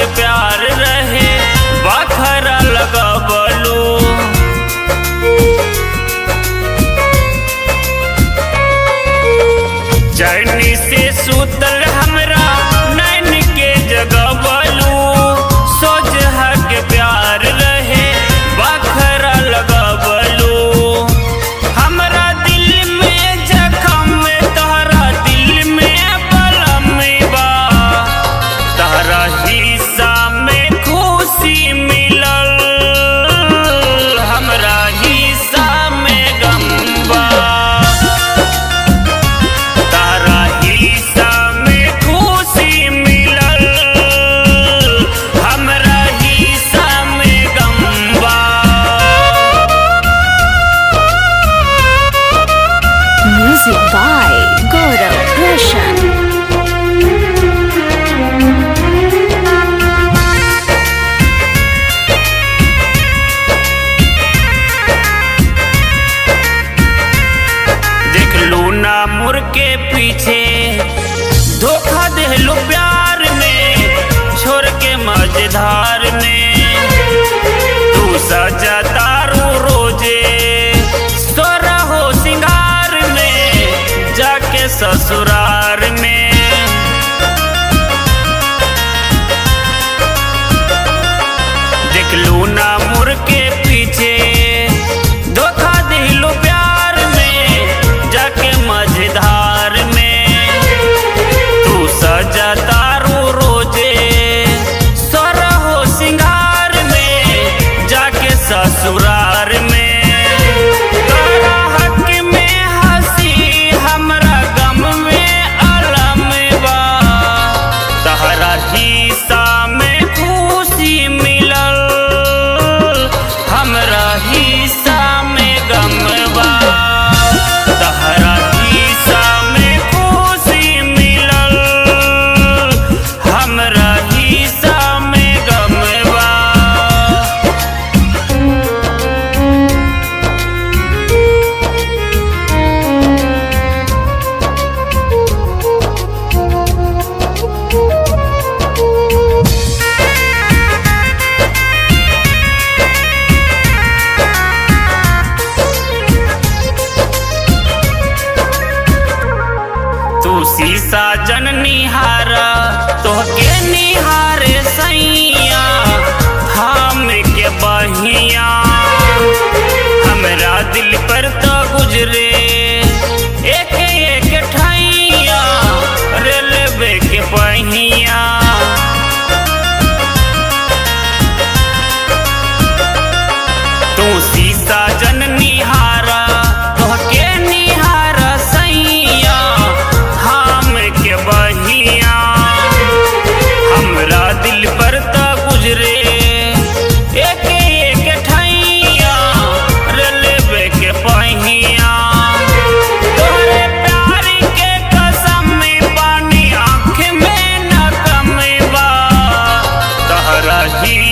के प्यार रहे बखरा लगबलू चैनी से सुतल हमरा नैन के जगबलू सोच के प्यार रहे बखरा लगबलू हमरा दिल में जखम तोहरा दिल में बलम बा तोहरा हिस्सा में खुशी मिलल हमरा हिस्सा में गम बा तारा हिस्सा में खुशी मिलल हमरा हिस्सा में गम बा Music by Gaurav Roshan. देख लू ना मुर के पीछे धोखा देहलू प्यार में छोड़ के मजेदार में तू सजा तारू रोजे सोरा हो सिंगार में जाके ससुरार में देख लू ना मुर के पीछे धोखा दिलू प्यार में जाके मझधार में तू सजा तारू रोजे सर हो सिंगार में जाके ससुरार में तोरा हक में हंसी हमरा गम में अलम बा तहरा हिस्सा में खुशी मिलल हमरा हिस्सा में गम बा तहरा हिस्सा में खुशी मिलल हमरा हिस्सा में गम बा तू शीशा जन निहार तोहके निहारे सैया हम के बहिया हमरा दिल पर तो गुजरे एक एक ठैया रेलवे के पहिया तू शीशा जन निहारा तोहके निहारा सैया हम के बहिया हमरा दिल पर तो गुजरे एक एक ठैया रेलवे के पहिया तोरे प्यार के कसम में पानी आँख में न कम बा तहरा ही